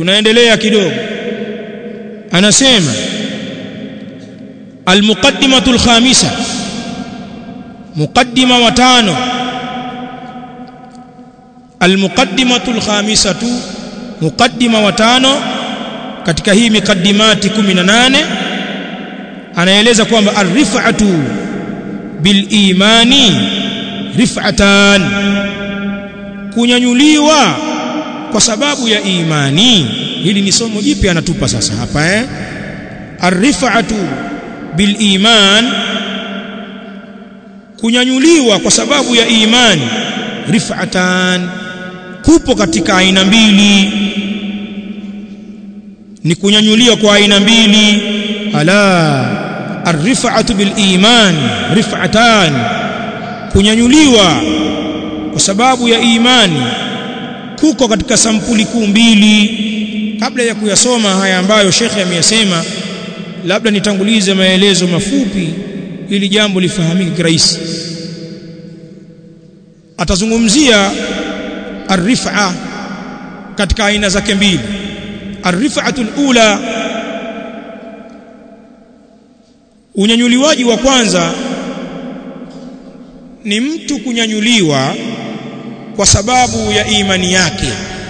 tunaendelea kidogo anasema almuqaddimatu alkhamisa muqaddima wa tano almuqaddimatu alkhamisatu muqaddima wa tano katika hii miqaddimati 18 anaeleza kwamba arrifatu bil imani rif'atan kunyanyuliwa kwa sababu ya imani hili ni somo jipya anatupa sasa hapa eh arrifatu bil iman kunyanyuliwa kwa sababu ya imani rif'atan kupo katika aina mbili ni kunyanyuliwa kwa aina mbili ala arrifatu bil iman rif'atan kunyanyuliwa kwa sababu ya imani kuko katika sampuli kuu mbili kabla ya kuyasoma haya ambayo shekhe ameyasema labda nitangulize maelezo mafupi ili jambo lifahamike kirahisi atazungumzia arrifa katika aina zake mbili arrifatu ula unyanyuliwaji wa kwanza ni mtu kunyanyuliwa kwa sababu ya imani yake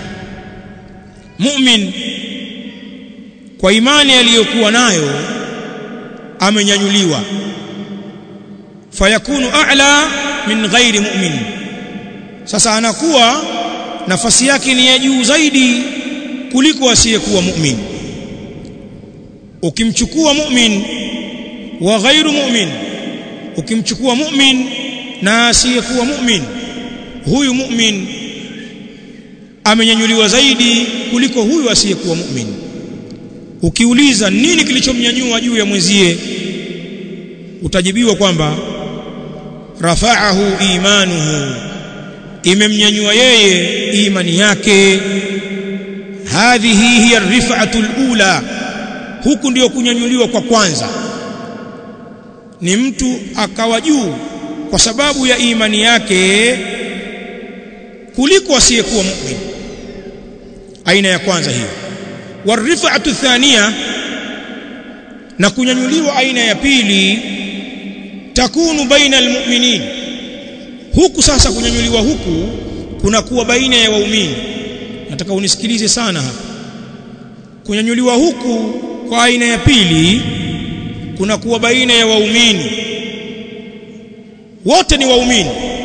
mu'min kwa imani aliyokuwa nayo amenyanyuliwa fayakunu a'la min ghairi mu'min sasa anakuwa nafasi yake ni ya juu zaidi kuliko asiyekuwa mu'min ukimchukua mu'min wa ghairu mu'min ukimchukua mu'min na asiyekuwa mu'min huyu mu'min amenyanyuliwa zaidi kuliko huyu asiyekuwa mu'min ukiuliza nini kilichomnyanyua juu ya mwenzie utajibiwa kwamba rafa'ahu imanuhu imemnyanyua yeye imani yake hadhihi hiya rif'atu alula huku ndio kunyanyuliwa kwa kwanza ni mtu akawa juu kwa sababu ya imani yake kuliko asiyekuwa mu'min aina ya kwanza hiyo warifatu thania na kunyanyuliwa aina ya pili takunu baina almu'minin huku sasa kunyanyuliwa huku kunakuwa baina ya waumini nataka unisikilize sana hapa kunyanyuliwa huku kwa aina ya pili kunakuwa baina ya waumini wote ni waumini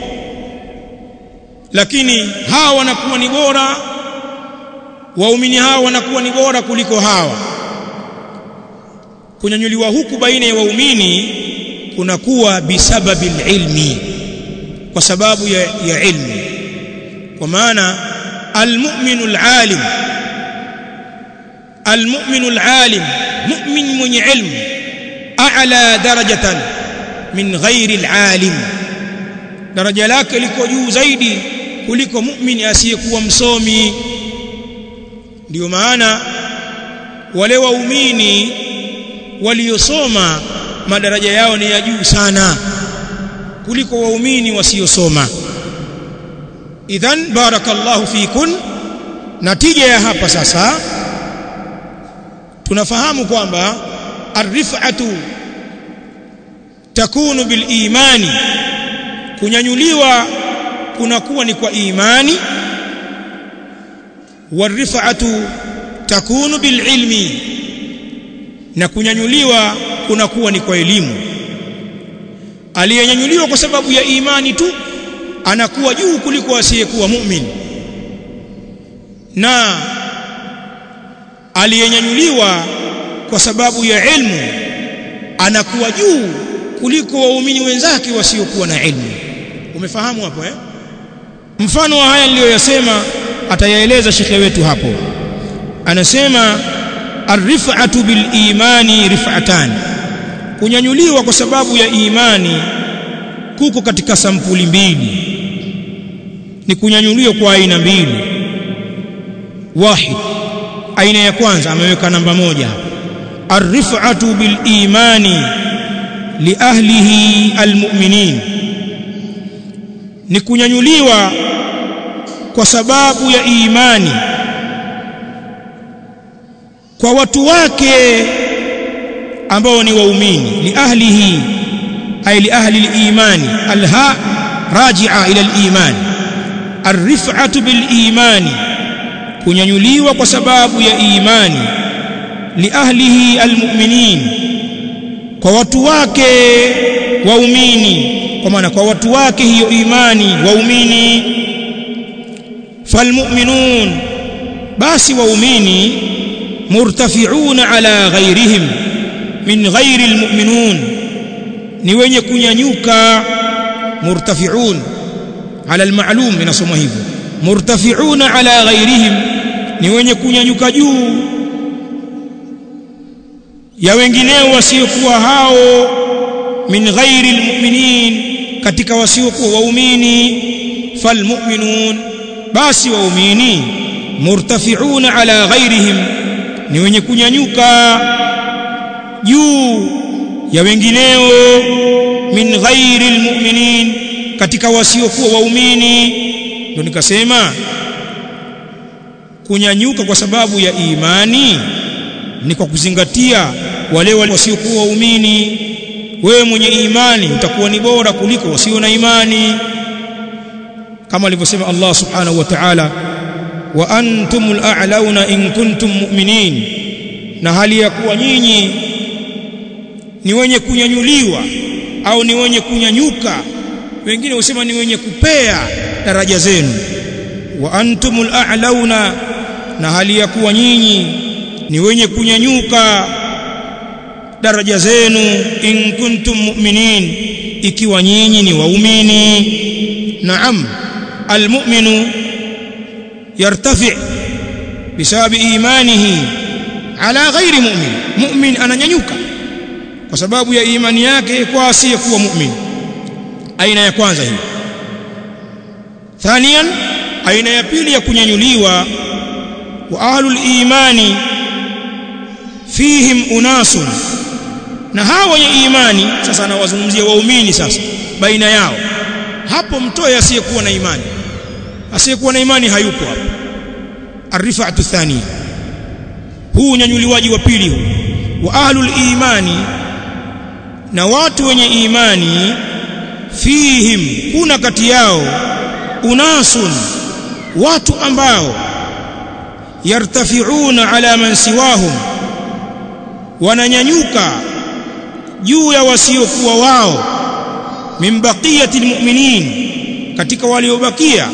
lakini hawa wanakuwa ni bora waumini hawa wanakuwa ni bora kuliko hawa kunyanyuliwa huku baina ya waumini kunakuwa bisababi ilmi kwa sababu ya, ya ilmu kwa maana almu'minu alalim almu'minu alalim mu'min mwenye ilmu a'la darajatan min ghairi alalim daraja lake liko juu zaidi kuliko mu'min asiyekuwa msomi ndio maana wale waumini waliosoma madaraja yao ni ya juu sana kuliko waumini wasiosoma idhan barakallahu fikun natija ya hapa sasa tunafahamu kwamba arifatu takunu bil imani kunyanyuliwa kunakuwa ni kwa imani warifatu takunu bil ilmi na kunyanyuliwa kunakuwa ni kwa elimu aliyenyanyuliwa kwa sababu ya imani tu anakuwa juu kuliko asiyekuwa mu'min na aliyenyanyuliwa kwa sababu ya ilmu anakuwa juu kuliko waumini wenzake wasiokuwa na ilmu umefahamu hapo eh mfano wa haya niliyoyasema atayaeleza shekhe wetu hapo anasema arifatu bil imani rif'atan kunyanyuliwa kwa sababu ya imani kuko katika sampuli mbili ni kunyanyuliwa kwa aina mbili wahid aina ya kwanza ameweka namba moja arifatu bil imani li ahlihi almu'minin ni kunyanyuliwa kwa sababu ya imani kwa watu wake ambao ni waumini li ahlihi ay li ahli al-imani alha raji'a ila al-iman arif'atu bil imani kunyanyuliwa kwa sababu ya imani li ahlihi almu'minin kwa watu wake waumini kwa maana kwa watu wake hiyo imani waumini falmu'minun basi waumini murtafi'una ala ghairihim min ghairi almu'minun ni wenye kunyanyuka murtafi'un ala alma'lum inasomwa hivyo murtafi'una ala ghairihim ni wenye kunyanyuka juu ya wengineo wasiokuwa hao min ghairi almu'minin katika wasiokuwa waumini falmu'minun basi waumini murtafi'una ala ghairihim ni wenye kunyanyuka juu ya wengineo min ghairi almu'minin katika wasiokuwa waumini ndio nikasema kunyanyuka kwa sababu ya imani ni kwa kuzingatia wale wasiokuwa waumini wewe mwenye imani utakuwa ni bora kuliko wasio na imani kama alivyosema Allah subhanahu wa ta'ala wa antumul a'launa in kuntum mu'minin na hali ya kuwa nyinyi ni wenye kunyanyuliwa au ni wenye kunyanyuka wengine husema ni wenye kupea daraja zenu wa antumul a'launa na hali ya kuwa nyinyi ni wenye kunyanyuka daraja zenu in kuntum mu'minin ikiwa nyinyi ni waumini naam almu'minu yartafi bisababi imanihi ala ghairi mu'min mu'min ananyanyuka kwa sababu ya imani yake kwa asiyekuwa mu'min aina ya kwanza hii thaniyan aina ya pili ya kunyanyuliwa wa ahlul imani fihim unasun na hawa wenye imani sasa anawazungumzia waumini sasa baina yao hapo mtoe asiyekuwa na imani asiyekuwa na imani hayupo hapo arifatu thania huu unyanyuliwaji wa pili huu wa ahlul imani na watu wenye imani fihim kuna kati yao unasun watu ambao yartafiuna ala man siwahum wananyanyuka juu ya wasiokuwa wao min baqiyati almu'minin katika waliobakia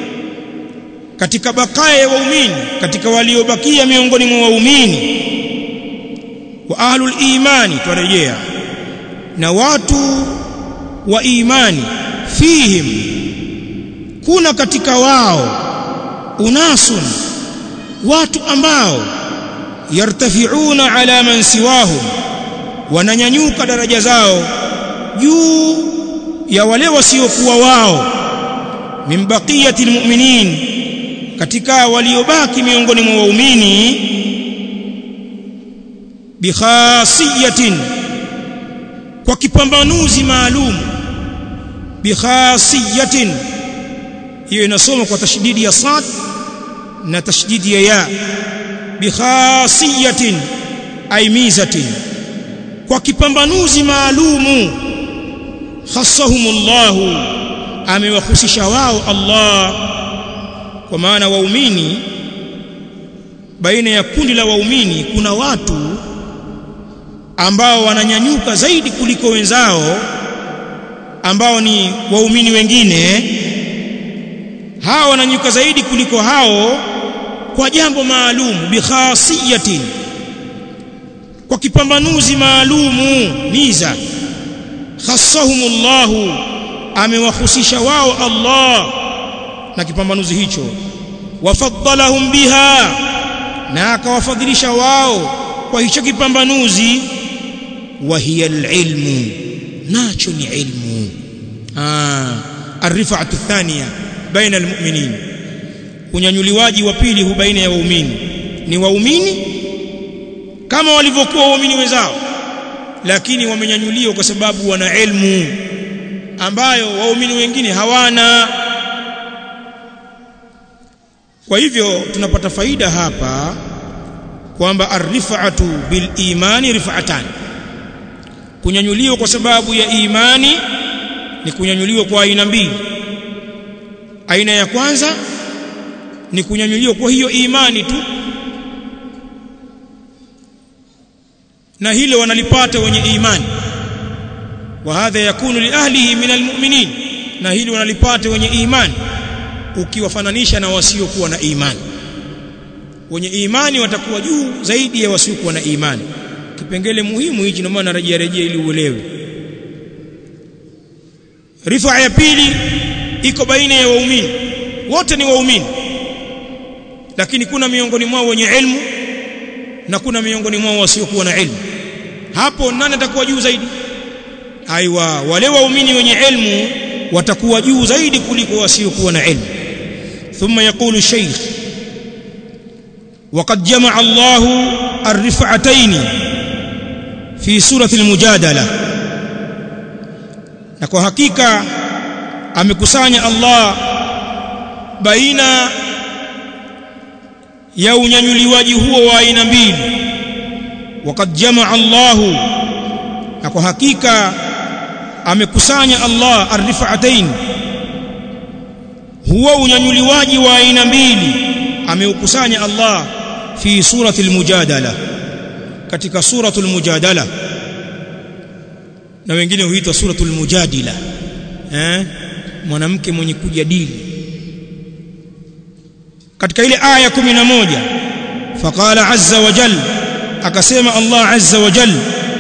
katika bakaya ya waumini katika waliobakia miongoni mwa waumini wa ahlul imani twarejea na watu wa imani fihim kuna katika wao unasun watu ambao yartafiuna ala man siwahum wananyanyuka daraja zao juu ya wale wasiokuwa wao min baqiyati almu'minin katika waliobaki miongoni mwa waumini bikhasiyatin kwa kipambanuzi maalum bikhasiyatin hiyo inasoma kwa tashdidi ya sad na tashdidi ya ya bikhasiyatin ay mizatin kwa kipambanuzi maalumu khassahumullahu amewahusisha wao Allah kwa maana waumini baina ya kundi la waumini kuna watu ambao wananyanyuka zaidi kuliko wenzao ambao ni waumini wengine hao wananyanyuka zaidi kuliko hao kwa jambo maalum bikhasiyatin kwa kipambanuzi maalumu miza khassahumullahu amewahusisha wao Allah na kipambanuzi hicho wafaddalahum biha na akawafadhilisha wao kwa hicho kipambanuzi wa hiya alilmu nacho ni ilmu ah arifatu thania baina almu'minin unyanyuliwaji wa pili hu baina ya waumini ni waumini kama walivyokuwa waumini wenzao lakini wamenyanyuliwa kwa sababu wana ilmu ambayo waumini wengine hawana kwa hivyo tunapata faida hapa kwamba arrifatu bil imani rif'atan kunyanyuliwa kwa sababu ya imani ni kunyanyuliwa kwa aina mbili aina ya kwanza ni kunyanyuliwa kwa hiyo imani tu na hilo wanalipata wenye imani wa hadha yakunu li ahlihi min almu'minin na hili wanalipata wenye imani ukiwafananisha na wasiokuwa na imani wenye imani watakuwa juu zaidi ya wasiokuwa na imani kipengele muhimu hichi ndio maana narejea rejea ili uelewe rifaa ya pili iko baina ya waumini wote ni waumini lakini kuna miongoni mwao wenye ilmu na kuna miongoni mwao wasiokuwa na ilmu hapo nani atakuwa juu zaidi aiwa wale waumini wenye ilmu watakuwa juu zaidi kuliko wasiokuwa na ilmu thumma yaqulu shaykh وقد جمع الله الرفعتين في سورة المجادلة na kwa hakika amekusanya Allah baina ya unyanyuliwaji huo wa aina mbili waqad jamaa Allahu na kwa hakika amekusanya Allah arrifaatain huwa unyanyuliwaji wa aina mbili ameukusanya Allah fi surati al-mujadala katika suratul mujadala na wengine huitwa suratul mujadila eh mwanamke mwenye kujadili katika ile aya 11 faqala azza wa jal akasema Allah azza wa jal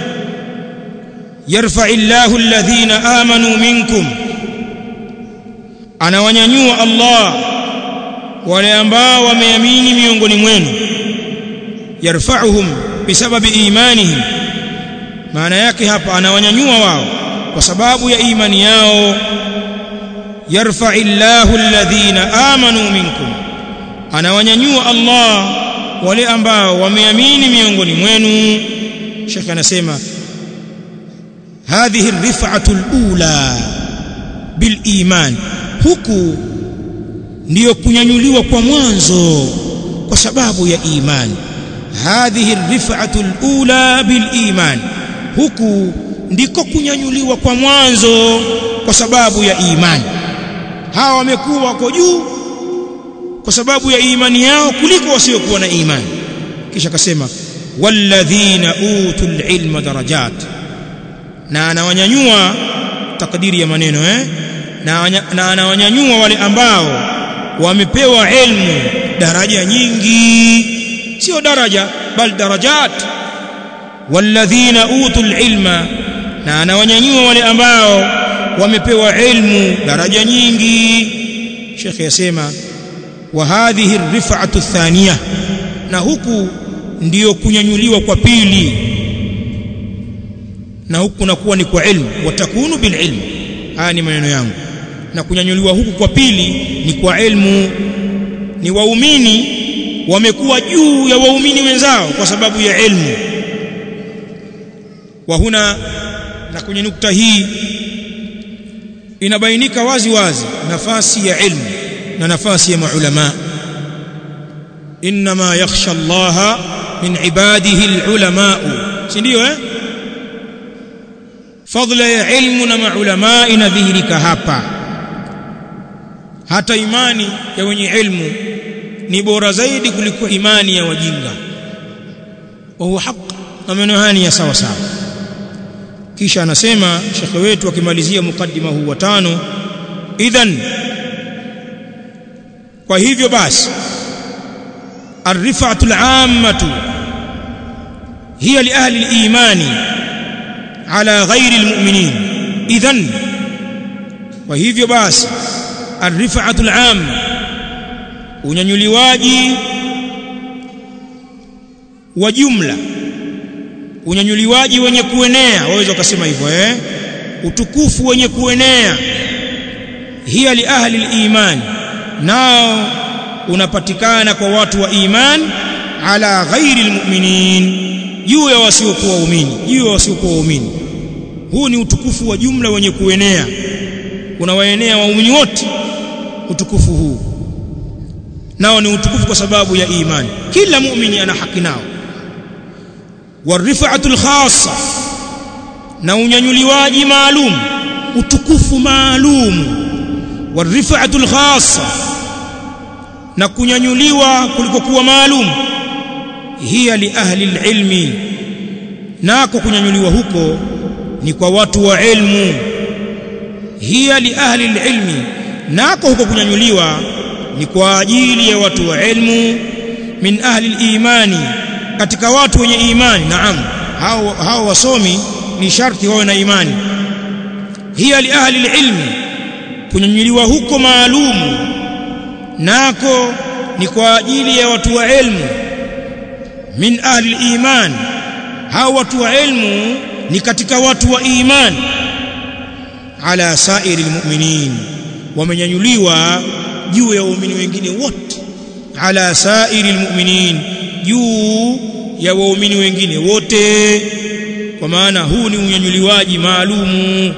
yarfa'u Allahu alladhina amanu minkum anawanyanyua Allah wale ambao wameamini miongoni mwenu yarfa'uhum bisababi imanihim maana yake hapa anawanyanyua wao kwa sababu ya imani yao yarfa'illahu alladhina amanu minkum anawanyanyua Allah wale ambao wameamini miongoni mwenu Sheikh anasema hadhihi rif'atu alula bil iman huku ndiyo kunyanyuliwa kwa mwanzo kwa sababu ya imani hadhihi rif'atu alula bil iman huku ndiko kunyanyuliwa kwa mwanzo kwa sababu ya imani hawa wamekuwa wako juu kwa sababu ya imani yao kuliko wasiokuwa na imani kisha akasema walladhina utul ilma darajat na anawanyanyua takdiri ya maneno eh na, na anawanyanyua wale ambao wamepewa ilmu daraja nyingi sio daraja bal darajat walladhina utul ilma na anawanyanyua wale ambao wamepewa ilmu daraja nyingi Sheikh yasema wa hadhihi rif'atu thaniya na huku ndiyo kunyanyuliwa kwa pili na huku nakuwa ni kwa ilmu watakunu bil ilm haya ni maneno yangu na kunyanyuliwa huku kwa pili ni kwa ilmu ni waumini wamekuwa juu ya waumini wenzao kwa sababu ya ilmu wa huna na kwenye nukta hii inabainika wazi wazi nafasi ya ilmu na nafasi ya maulama inma yakhsha Allah min ibadihi alulama si ndio eh fadla ya ilmu na maulama inadhihirika hapa hata imani ya wenye ilmu ni bora zaidi kuliko imani ya wajinga wa huwa haq na maneno haya ni ya sawa sawa kisha anasema shekhe wetu akimalizia mukaddima huu wa tano idhan kwa hivyo basi الرفعه العامه هي لاهل الايمان على غير المؤمنين اذا وهivyo basi الرفعه العامه unyanyuliwaji wa jumla unyanyuliwaji wenye kuenea waweza ukasema hivyo eh utukufu wenye kuenea hiya li ahli al-iman nao unapatikana kwa watu wa iman ala ghairi almu'minin juu ya wasiokuwa waumini juu ya wasiokuwa waumini huu ni utukufu wa jumla wenye kuenea unawaenea waumini wote utukufu huu nao ni utukufu kwa sababu ya imani kila muumini ana haki nao warifaatul khassa na unyanyuliwaji maalum utukufu maalum warifaatul khassa na kunyanyuliwa kulikokuwa maalum hiya li ahli ilmi nako kunyanyuliwa huko ni kwa watu wa ilmu hiya li ahli ilmi nako huko kunyanyuliwa ni kwa ajili ya watu wa ilmu min ahli imani katika watu wenye imani naam hao hao wasomi ni sharti wawe na imani hiya li ahli ilmi kunyanyuliwa huko maalumu nako ni kwa ajili ya watu wa ilmu min ahli iman hao watu wa ilmu ni katika watu wa iman ala sairi almu'minin wamenyanyuliwa juu ya waumini wengine wote ala sairi almu'minin juu ya waumini wengine wote kwa maana huu ni unyanyuliwaji maalumu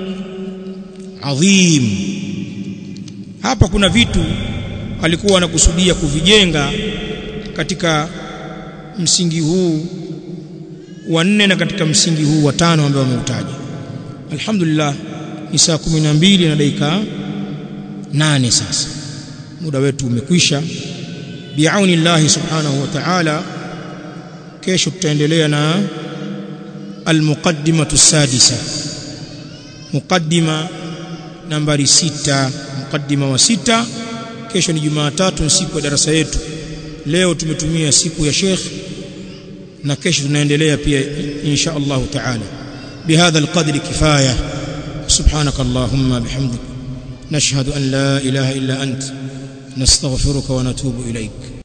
adhim hapa kuna vitu alikuwa anakusudia kuvijenga katika msingi huu wa nne na katika msingi huu wa tano ambao wameutaja alhamdulillah ni saa 12 na dakika nane sasa muda wetu umekwisha biauni llahi subhanahu wa ta'ala kesho tutaendelea na almuqaddimatu sadisa muqaddima nambari sita muqaddima wa sita kesho ni Jumatatu siku ya darasa yetu leo tumetumia siku ya Sheikh na kesho tunaendelea pia insha Allah taala bihadha alqadri kifaya سبحانك اللهم بحمدك نشهد أن لا إله إلا أنت نستغفرك ونتوب إليك